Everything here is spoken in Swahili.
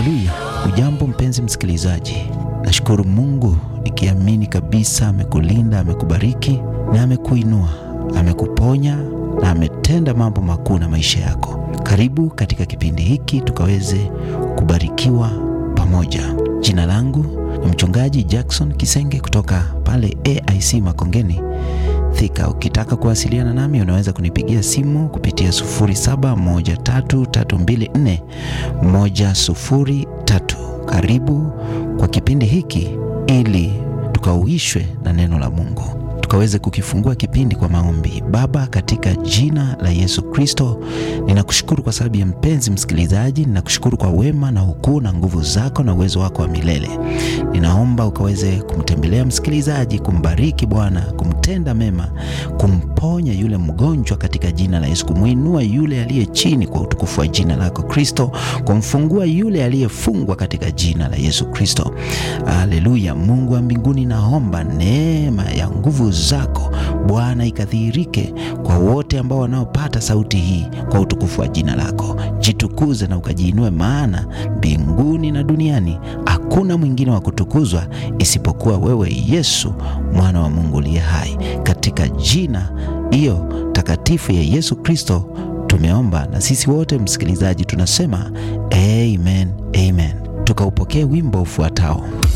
Haleluya! Ujambo mpenzi msikilizaji, nashukuru Mungu nikiamini kabisa amekulinda, amekubariki na amekuinua, amekuponya na ametenda mambo makuu na maisha yako. Karibu katika kipindi hiki tukaweze kubarikiwa pamoja. Jina langu ni mchungaji Jackson Kisenge kutoka pale AIC Makongeni Thika. Ukitaka kuwasiliana nami unaweza kunipigia simu kupitia 0713341003. Karibu kwa kipindi hiki ili tukauishwe na neno la Mungu tukaweze kukifungua kipindi kwa maombi. Baba, katika jina la Yesu Kristo, ninakushukuru kwa sababu ya mpenzi msikilizaji. Ninakushukuru kwa wema na ukuu na nguvu zako na uwezo wako wa milele. Ninaomba ukaweze kumtembelea msikilizaji, kumbariki Bwana, kumtenda mema, kumponya yule mgonjwa katika jina la Yesu, kumwinua yule aliye chini kwa utukufu wa jina lako Kristo, kumfungua yule aliyefungwa katika jina la Yesu Kristo. Haleluya! Mungu wa mbinguni, naomba neema ya nguvu zako Bwana ikadhihirike kwa wote ambao wanaopata sauti hii kwa utukufu wa jina lako. Jitukuze na ukajiinue, maana mbinguni na duniani hakuna mwingine wa kutukuzwa isipokuwa wewe Yesu, mwana wa Mungu uliye hai. Katika jina hiyo takatifu ya Yesu Kristo tumeomba, na sisi wote msikilizaji tunasema amen, amen. Tukaupokee wimbo ufuatao.